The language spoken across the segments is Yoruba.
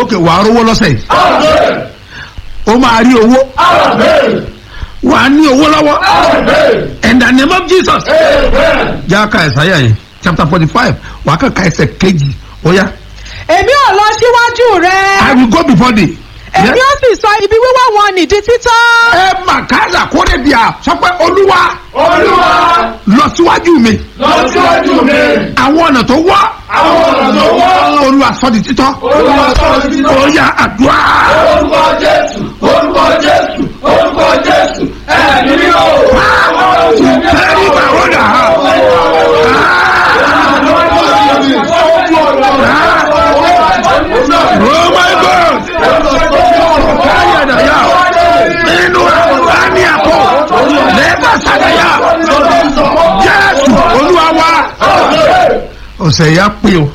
ok wàá rówó lọ́sẹ̀ yìí Amen. ó máa rí owó Amen. wàá ní owó lọ́wọ́ Amen. in the name of jesus. Amen. jáka ẹ̀sáyà yẹn chapter forty five wàá kàn ka ẹsẹ̀ kejì ó yá. èmi ò lọ síwájú rẹ I will go before thee. èmi ó sì sọ ibi wíwá wọn nìdí títọ́. ẹ mà káyà kórè bíà sọ pé olúwa Olúwa lọ síwájú mi lọ síwájú mi. àwọn ọ̀nà tó wọ́ Àwọn ọ̀nà tó wọ́. olúwa sọ di títọ́ Olúwa sọ di títọ́. ó yá àdúrà Orúkọ Jésù. Orúkọ Jésù. Orúkọ Jésù. Ẹ̀mí mi ò. tẹ́lí bàwọ́dà oh my god káyà dàyà nínú àní àpò lẹ́bà sàdáyà jésù olúwa wa ọ̀sẹ̀ yà pé o.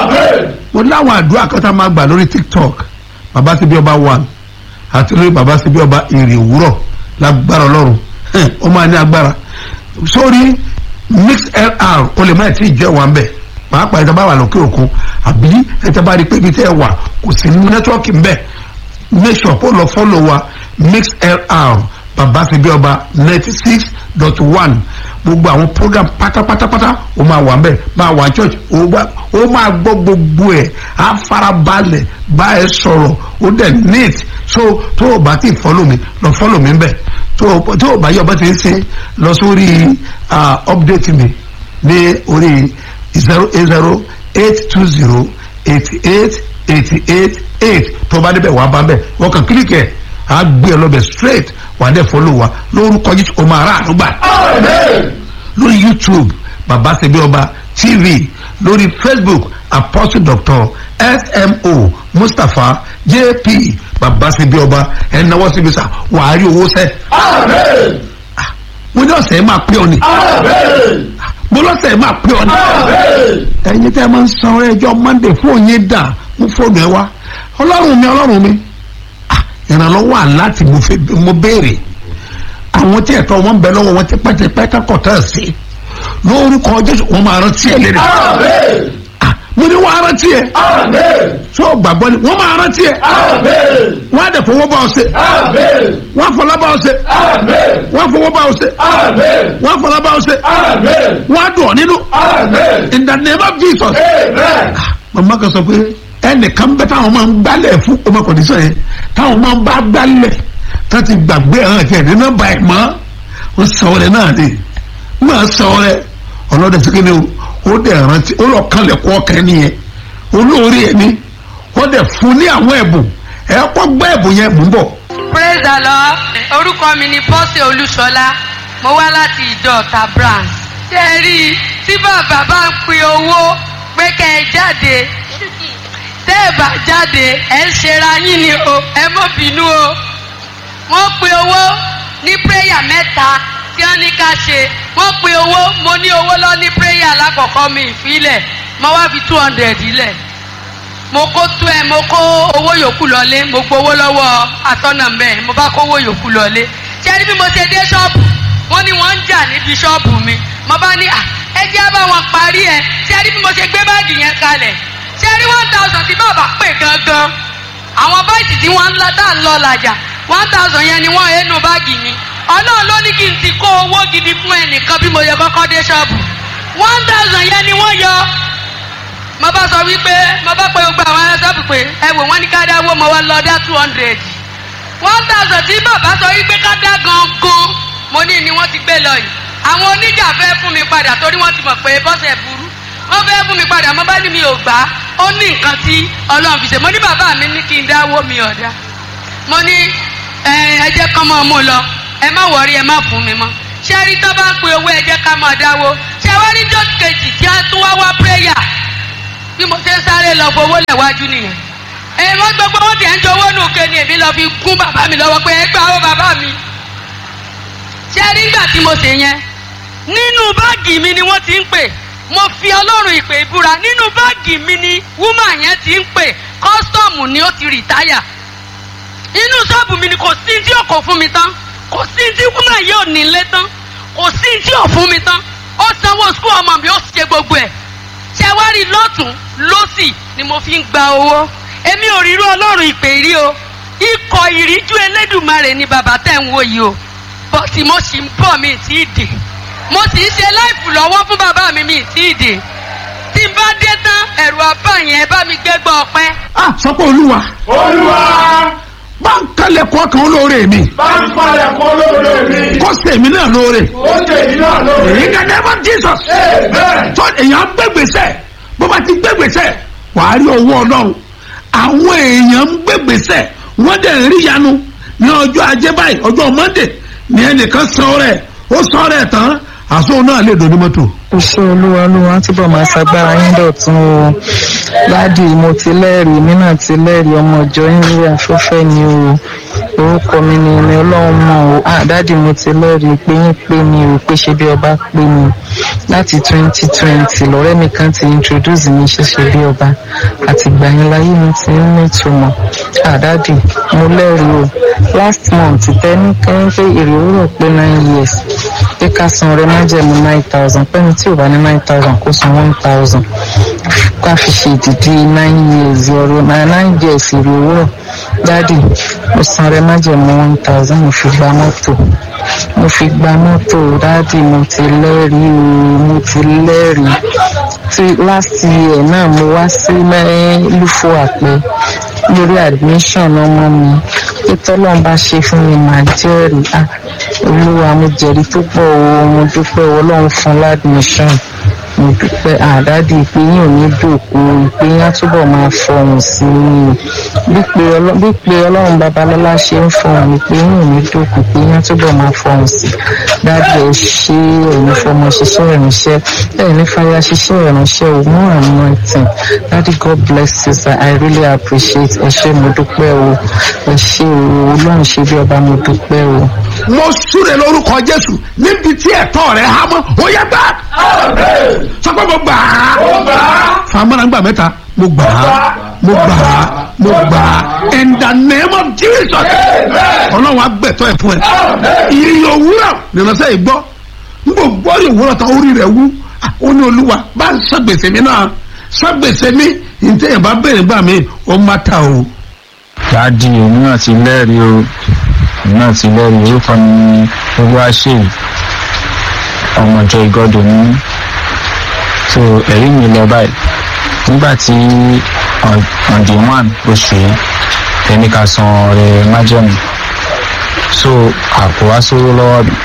mo láwọn àdúrà kan tá a máa gbà lórí tiktok baba síbi ọba one àti lórí baba síbi ọba èrè òwúrọ̀ lágbára ọlọ́run Hẹ́n, ó máa ní agbára sórí mixlr o lè má ẹ̀ tí ì jẹ́ wà ń bẹ̀ pàápàá ẹ̀ta bá wà lókè òkun àbí ẹ̀ta bá rí pé ibi tẹ́ ẹ wà kò sí ní nẹ́tíwọ́ọ̀kì ń bẹ̀ make sure kó lọ fọ́lọ̀ wa mixlr baba síbi ọba ninety six dot one gbogbo àwọn program pátápátápátá ó máa wà mbẹ máa wà church ó wá- ó máa gbọ́ gbogbo ẹ̀ á farabalẹ̀ bá ẹ sọ̀rọ̀ ó dẹ̀ neat so tó o bá ti follow mi lọ follow mi mbẹ tó o tó o bá yọ bá ti ń ṣe lọ sórí ah, update mi ní orí zero eight zero eight two zero eighty eight eighty eight eight tó o bá débẹ̀ wàá bá mbẹ̀ wọ́n kàn kílíkì ẹ̀ á gbé ẹ lọ́bẹ̀ straight wàá dẹ̀ follow wa lórúkọ Jésù o máa rà àdúgbà Amen. lórí youtube baba sebi ọba tv lórí facebook apostle doctor smo mustapha jp baba sebi ọba ẹnáwó síbi sá wàá rí owó sẹ Amen. mo ní ọ̀sẹ̀ máa pé ọ ni Amen. mo lọ́sẹ̀ máa pé ọ ni Amen. ẹ̀yin tẹ́ ẹ máa ń san ẹjọ́ monday fún òye dà mo fóònù ẹ wá ọlọ́run mi ọlọ́run mi Ah, ìrànlọ́wọ́ àláti mo fẹ́ mo béèrè àwọn tí ẹ̀tọ́ wọn ń bẹ lọ́wọ́ wọn tipẹ́tipẹ́ kákọ̀tà sí lórúkọ jésù wọn máa rántí ẹ lérè Amen. Ah, mo ní wọn á rántí ẹ Amen. tó o gbàgbọ́ ni wọ́n máa rántí ẹ Amen. wọ́n á dẹ̀ fowó bá ọ ṣe Amen. wọ́n á fọlá bá ọ ṣe Amen. wọ́n á fowó bá ọ ṣe Amen. wọ́n á fọlá bá ọ ṣe Amen. wọ́n á dùn ọ nínú Amen. in the name of jesus. Amen. màmá kan sọ pé ẹnìkan bẹ táwọn máa ń gbálẹ̀ fún ọmọ kọ̀dísọ̀ yẹn táwọn máa ń bá gbálẹ̀ tó ti gbàgbé àwọn àti ẹ̀rí nọ́mbà ẹ̀ mọ́ ó sọ ọ́ rẹ̀ náà ni máa sọ ọ́ rẹ̀ ọlọ́dẹ síkẹ́ ni ó dẹ̀ rántí ó lọ kálẹ̀ kọ́ ọkẹ́ nìyẹn olóore ẹ̀ ni ó dẹ̀ fún ní àwọn ẹ̀bùn ẹ̀ kọ́ gbọ́ ẹ̀bùn yẹn mú bọ̀ praise the lord orúkọ mi ni bọ́sẹ̀ olúṣọlá mo wá láti ìjọ ọ̀tà branch ṣé ẹ rí i tí bàbá bá ń pin owó pé kẹ́ ẹ jáde tẹ́ ẹ bá jáde ẹ ń ṣera yín ni o ẹ mọ́ bínú o wọ́n pin owó ní prayer mẹ́ta tí wọ́n ní ká ṣe wọ́n pin owó mo ní owó lọ ní prayer alákọ̀ọ́kọ́ mi ìfilẹ̀ mo wá fi two hundred ilẹ̀ mo kó tó ẹ mo kó owó yòókù lọlé mo gbowó lọ́wọ́ atọ́nà mẹ́ mo bá kó owó yòókù lọlé ṣé ní bí mo ṣe dé ṣọ́ọ̀bù wọ́n ní wọ́n ń jà níbi ṣọ́ọ̀bù mi mo bá ní à ẹ jẹ́ bá wọn parí ẹ ṣé ní bí mo ṣe gbé báàgì yẹn kalẹ̀ ṣé ní one thousand tí bàbá pè gangan àwọn báyìí tí wọ́n ń lọ tá à ń lọ làjà one thousand yẹn ni wọ́n ẹnu báàgì mi ọlọ́run ló ní kí n ti kó owó gidi fún ẹnìkan bí mo yẹ kọ́kọ́ dé ṣọ́ọ̀bù one thousand yẹn ni wọ́n yọ mo bá sọ wípé mo bá pe gbogbo àwọn ẹlẹ́sọ̀pù pé ẹ wò wọ́n ní ká dáwó mo wá lọ dá two hundred one thousand tí bàbá sọ wípé ká dá gangan mo ní ni wọ́n ti gbé lọ yìí àwọn oníjà fẹ́ fún mi padà torí wọ́n ti mọ̀ pé bọ́sẹ̀ burú wọ́n fẹ́ fún mi padà mo bá ní mi ò gbà á ó ní nǹkan tí ọlọ́run fi ṣe mo ní bàbá mi ní kí n dáwó mi ọ̀dà mo ní ẹ ẹ jẹ́ kán mọ́ mú lọ ẹ má wọrí ẹ má fún mi mọ́ ṣé rí tó bá ń pe owó ẹ jẹ́ ká máa dáwó ṣé wá ní jọ́ kejì tí a tún wá wá prayer bí mo ṣe ń sáré lọ fowó lẹ̀wájú nìyẹn èyí wọ́n gbogbo wọn tiẹ̀ ń jowó nù ké ni èmi lọ fi gún bàbá mi lọ́wọ́ pé ẹ gbà ó bàbá mi ṣé rí nígbà tí mo ṣe yẹn nínú báàgì mi ni wọ́n ti ń pè mo fi ọlọ́run ìpè ìbúra nínú báàgì mi ni wúmà yẹn ti ń pè kọ́sítọ́ọ̀mù ni ó ti rìtáyà inú ṣọ́ọ̀bù mi ni kò sí tí ò kò fún mi tán kò sí tí wúmà yìí ò nílé tán kò sí tí ò fún mi tán ó sanwó skul ọmọ mi ó ṣe gbogbo ẹ̀ ṣe wá rí lọ́tún lọ́sì ni mo fi ń gba owó èmi ò rírú ọlọ́run ìpè rí o ikọ̀ ìríjú elédùnmarè ni bàbá tẹ̀ ń wò yìí o bọ́tì mo sì ń bọ̀ mi tí ì dé mo sì ń ṣe láìpù lọ́wọ́ fún bàbá mi mi tí ì dé tí n bá dé tán ẹ̀rù àbá yẹn bá mi gbégbá ọpẹ́. ah sọ pé olúwa olúwa bá ń kalẹ̀ kọ́ kan olóore mi bá ń palẹ̀ kọ́ lóore mi. kó sèmi náà lóore ó ṣe yìí náà lóore. in the name of jesus amen. tó èèyàn gbégbèsè bó bá ti gbégbèsè wàá rí owó ọlọ́run àwọn èèyàn ń gbégbèsè wọ́n dẹ̀ ń rí yanu ní ọjọ́ ajé báyìí ọjọ́ monday ní ẹnìkan san rẹ̀ ó san rẹ̀ tán àṣọ náà lè dùn ní mọ́tò. iṣẹ́ olúwa olúwa túbọ̀ máa ṣagbára yín dọ̀tún o dádì mo ti lẹ́rìí èmi náà ti lẹ́rìí ọmọ ìjọ yín lórí afẹ́fẹ́ ni o orúkọ mi ni ẹni ọlọ́run mọ̀ o ah dádì mo ti lẹ́rìí pé yín pé mi ò pé ṣe bí ọba pé mi láti twenty twenty lọ́rẹ́ mi kan ti introduce mi ṣẹ̀ṣẹ̀ bí ọba àti ìgbà yẹn láyé mi ti ń ní ìtumọ̀ ah dádì mo lẹ́rìí o last month tẹ́ni kẹ́yìn pé èrè òwúrọ̀ pé nine years pé ká san ọrẹ májẹ̀mú nine thousand pẹ́ni tí ò bá ní nine thousand kó san one thousand ká fi ṣe ìdìdí nine years ọrẹ na nine years èrè òwúrọ̀ dádì mo san ọrẹ májẹ̀mú one thousand mo fi gba mọ́tò mo fi gba mọ́tò dádì mo ti lẹ́rìí o mo ti lẹ́rìí tí last year náà mo wá sí lúfo àpẹ lórí admission ọmọ mi pé tọ́lọ́n bá ṣe fún mi màá jẹ́rìí ah olúwa mo jẹ̀rí tó pọ̀ o mo dúpẹ́ ọlọ́run fún ládmission mo dúpẹ́ àdádì ìpè yín ò ní dòkú ìpè yín á túbọ̀ máa fọhùn sí i bí pé ọlọ́- bí pé ọlọ́run babalọ́lá ṣe ń fọhùn ìpè yín ò ní dòkú ìpè yín á túbọ̀ máa fọhùn sí i dádì ẹ ṣe ẹ̀yin fọmọ ṣiṣẹ́ ìránṣẹ́ ẹ̀yin ní fàyà ṣiṣẹ́ ìránṣẹ́ o more anointing dádì god bless you sir i really appreciate ẹ ṣé mo dúpẹ́ o ẹ ṣé o ọlọ́run ṣe bí ọba mo dúpẹ́ o. mo súre lórúkọ jésù níbi tí ẹ̀tọ́ rẹ̀ há mọ́ ó yẹ gbà amen. sọ pé mo gbà á ó gbà á. famara gbà mẹ́ta mo gbà á mo gbà á mo gbà á in the name of jesus amen. ọlọ́run agbẹ̀tọ́ ẹ̀ fún ẹ amen. ìrìn òwúrọ̀ nìránṣẹ́ yìí gbọ́ n kò gbọ́ ìrìn òwúrọ̀ tán orí rẹ̀ wú Ah, ó ní olúwa bá ń sàgbèsè mi náà sàgbèsè mi ntẹ̀yìn bá bẹ̀rẹ̀ gbà mí ó má ta o. dáàdì èmi náà ti lẹ́rìí o èmi náà ti lẹ́rìí orúkọ mi ni olúwaṣèyí ọmọjọ ìgọdọ ní so ẹ̀rí mi lọ báyìí nígbà tí on on the one oṣù yìí ẹni ká san ọrẹ májẹ̀mú so àpò wá sówó lọ́wọ́ mi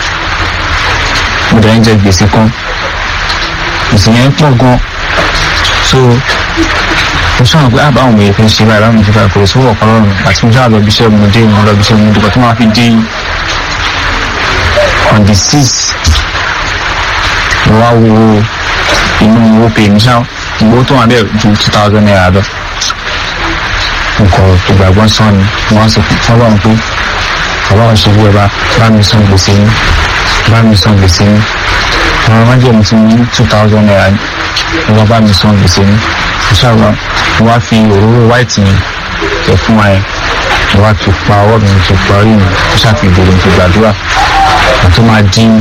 mo dẹ̀ ń jẹ gbèsè kan gbèsè yẹn pọ̀ gan so mo sọ̀rọ̀ pé àbá àwọn èèyàn fi ń ṣe báyìí báwọn ìjọba kò sówó ọ̀kan lọ́rùn àti mo sábà lọ bí iṣẹ́ mo dé mo lọ bí iṣẹ́ mo dùkọ̀ tó máa fi dé on the six mo wá wo inú owó pè mí ṣá owó tó wà bẹ́ẹ̀ ju two thousand naira lọ nǹkan tó gbàgbọ́ sàn ni mo wá sọ fún ọlọ́run pé ọlọ́run ṣe bí ẹ bá bá mi san gbèsè yín bá mi san gbèsè yín àwọn májèmí ti ní two thousand naira ni wọ́n bá mi san gbèsè yín ìṣàlọ́ mo wá fi òróró white yẹn tẹ̀ fún wa yẹn mo wá fi pa ọwọ́ mi fi pa orí mi mo ṣàfi ìbòrò mi fi gbàdúrà mo tó máa dín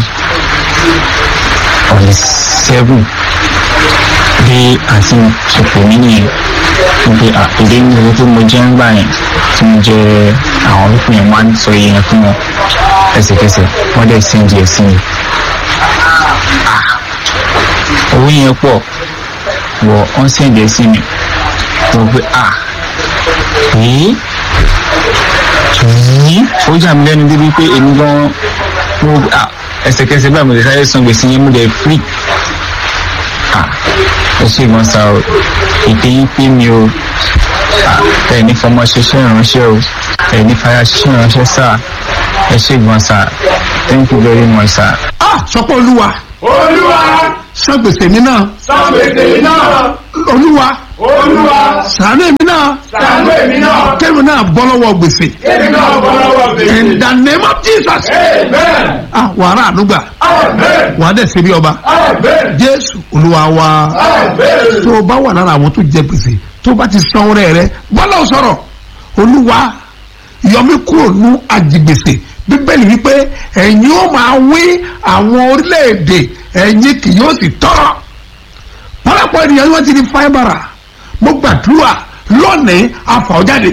ọ̀nì seven bí àti ṣòfò mí nìyẹn wípé àpèlé ní owó tó mo jẹ́ ń gbà yẹn tí mo jẹ àwọn olùkọ́ yẹn máa ń sọ iye yẹn fún wọn ẹsẹ̀kẹsẹ̀ wọ́n dẹ̀ sí díẹ̀ sí mi. owó yẹn pọ̀ wọ ọ́n sì díẹ̀ sí mi mo pé à yìí yìí ó jà mí lẹ́nu débi pé èmi gan mo à ẹsẹ̀kẹsẹ̀ báyìí mo lè sáré san gbèsè yẹn mo lè free à ó sì gan sa o ìpè yín pé mi o ẹ ní fọmọ ṣiṣẹ́ ìránṣẹ́ o ẹ ní fàyà ṣiṣẹ́ ìránṣẹ́ sá ẹ ṣe gan sa thank you very much sir. ah sọ pé olúwa olúwa sàgbèsè mi náà sàgbèsè mi náà. olúwa olúwa sàánú èmi náà sàánú èmi náà. kẹ́mi náà bọ́ lọ́wọ́ gbèsè èmi náà bọ́ lọ́wọ́ gbèsè. in the name of jesus amen. ah wàrà ànúgbà amen. wàá dẹ̀ ṣe bí ọba amen. jésù olúwa wa amen. tó o bá wà lára àwọn tó jẹ gbèsè tó o bá ti san ọrẹ rẹ bọ́lá ò sọ̀rọ̀ olúwa yọmí kúrò ní àjìgbèsè bíbélì wípé ẹ̀yin ó máa wí àwọn orílẹ̀-èdè ẹ̀yin kì yóò sì tọ́rọ̀ pọ́lápọ̀ ènìyàn ni wọ́n ti di fáibàrà mo gbàdúrà lónìí àfọ̀jáde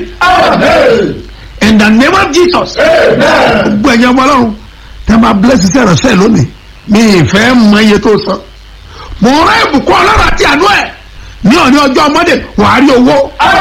in the name of jesus gbogbo ẹ̀yin ọmọ ọlọ́run tẹ́ máa bless iṣẹ́ ìránṣẹ́ lónìí mi ìfẹ́ mọ iye tó san mo rán ìbùkún ọlọ́run àti àánú ẹ̀ ní òní ọjọ́ ọmọdé wàá rí owó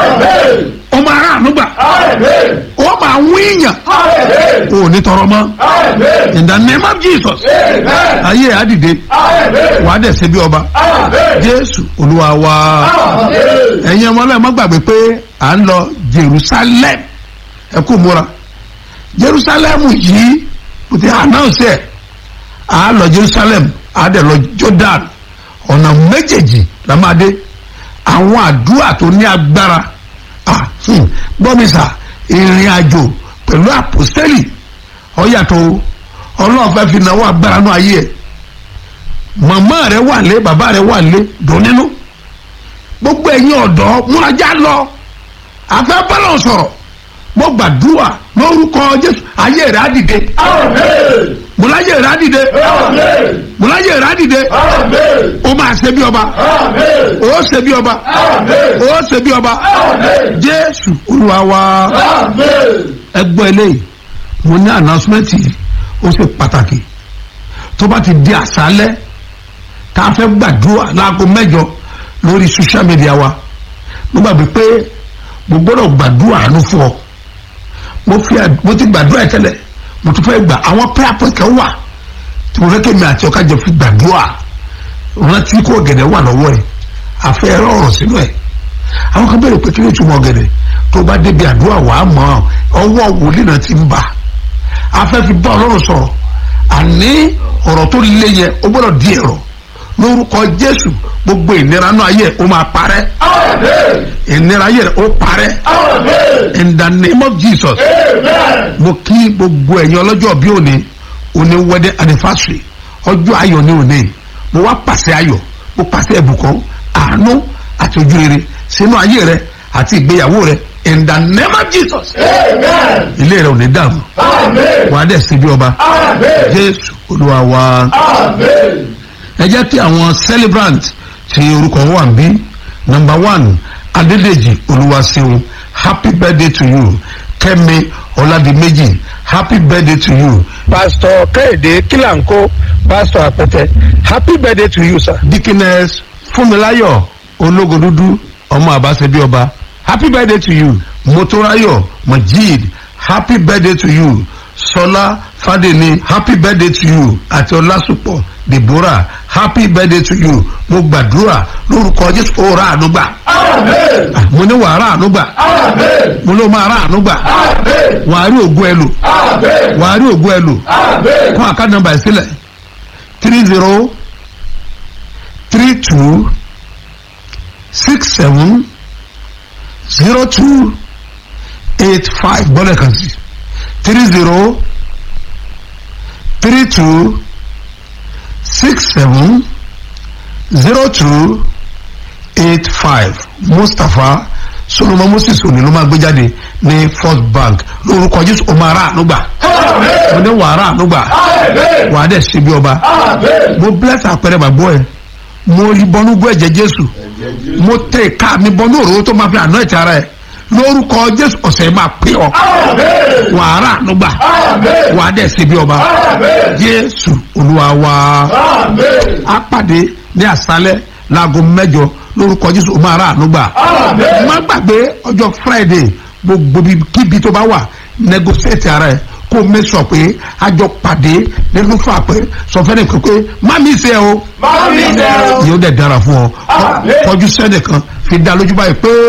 ó máa rán àánú gbà ó máa ń wíyàn ó ní tọrọ mọ́ in the name of jesus ayé ẹ̀ á dìde wàá dẹ̀ ṣe bí ọba jésù olúwa wa ẹ̀yin ọmọ ọlọ́run má gbàgbé pé à ń lọ jerusalem ẹ kú múra jerusalem yìí kò ti announce ẹ̀ à lọ jerusalem à dẹ̀ lọ jordan ọ̀nà méjèèjì la máa dé àwọn àdúrà tó ní agbára ah hmm, gbọ́mísà ìrìn àjò pẹ̀lú àpòsẹ́lì ọ̀yàtọ̀ ọlọ́run fẹ́ fi náwó agbára náà ayé ẹ̀ màmá rẹ wà lé bàbá rẹ wà lé dùn nínú gbogbo ẹ̀yin ọ̀dọ́ múrajá lọ afẹ́ bọ́lọ̀ sọ̀rọ̀ mo gbàdúrà lórúkọ jésù ayé rẹ á dìde mo láyé rẹ á dìde mo láyé rẹ á dìde ó máa ṣe bí ọba ó ṣe bí ọba ó ṣe bí ọba jésù olúwa wa ẹgbọ́n eléyìí mo ní announcement yìí ó ṣe pàtàkì tó bá ti di àṣálẹ́ tá a fẹ́ gbàdúrà láago mẹ́jọ lórí social media wa mo gbàgbé pé mo gbọ́dọ̀ gbàdúrà àánú fún ọ mo fi mo ti gbàdúrà tẹ́lẹ̀ mo tún fẹ́ gbà àwọn prayer point kan wà tí mo fẹ́ kémi àti ọ̀ka jẹ fi gbàdúrà rántí kó ọ̀gẹ̀dẹ̀ wà lọ́wọ́ ẹ̀ àfẹ́ ẹ̀rọ ọ̀rọ̀ sínú ẹ̀ àwọn kan bẹ̀rẹ̀ pé kí ló túmọ̀ ọ̀gẹ̀dẹ̀ tó bá débi àdúrà wà á mọ̀ ọwọ́ wòlíì náà ti ń bà afẹ́ fi bá ọlọ́run sọ̀rọ̀ àní ọ̀rọ̀ tó le yẹn ó gbọ́dọ̀ di ẹ̀rọ lórúkọ jésù gbogbo ìnira náà ayé ó máa parẹ́ ìnira ayé rẹ̀ ó parẹ́ in the name of jesus mo kí gbogbo ẹ̀yin ọlọ́jọ́ bí òní òní wedding anniversary ọjọ́ ayọ̀ ní òní mo wá pàṣẹ ayọ̀ mo pàṣẹ ẹ̀bùkún àánú àti ojú rere sínú ayé rẹ àti ìgbéyàwó rẹ in the name of jesus ilé rẹ ò ní dàrú wàá dẹ̀ síbi ọba jésù olúwa wa ẹ jẹ́ kí àwọn celebrant ti orúkọ wọn wà bí number one adédèjì olúwaṣeun happy birthday to you kẹ́mi ọládìméjì happy birthday to you. pastor kẹ́hìndé kílànkó pastor àpẹtẹ happy birthday to you sir. dikines fúnmiláyọ̀ ológodúdú ọmọ àbáṣebí ọba happy birthday to you motorayo majid happy birthday to you sọlá fàdéni happy birthday to you àti ọlásùpọ̀ deborah happy birthday to you mo gbàdúrà lórúkọ jésù ó ra àánú gbà mo ní wàá ra àánú gbà mo ló máa ra àánú gbà wàá rí ògùn ẹ lò wàá rí ògùn ẹ lò fún àkáǹtì nọ́mbà ìsílẹ̀ three zero three two six seven zero two eight five bọ́lẹ̀ kan sí three zero three two six seven zero two eight five mustapha solomon moses òní ló máa gbé jáde ní first bank lórúkọ jésù ó máa rà ànúgbà mo ní wàá rà ànúgbà wàá dẹ̀ ṣe bí ọba mo bless àpẹẹrẹ bàbá ẹ mo rí bọnú gbọ́ ẹ̀jẹ̀ jésù mo tẹ ká mi bọnú òróró tó máa fi àná ẹ̀tẹ̀ ara ẹ̀ lórúkọ jésù ọ̀sẹ̀ máa pè ọ́ wàá rà ànúgbà wàá dẹ̀ ṣe bí ọba jésù olúwa wa á pàdé ní àṣálẹ́ láago mẹ́jọ lórúkọ jésù ó máa rà ànúgbà má gbàgbé ọjọ́ friday gbogbo kíbi tó bá wà negotiate ara ẹ̀ kó o make sure pé a jọ pàdé nínú fún àpẹ sọfẹ́ni pé má mi ṣe o Má mi ṣe o. yóò dẹ̀ dára fún ọ Àmín. kọjú sẹ́nìkan fi dá lójú báyìí pé.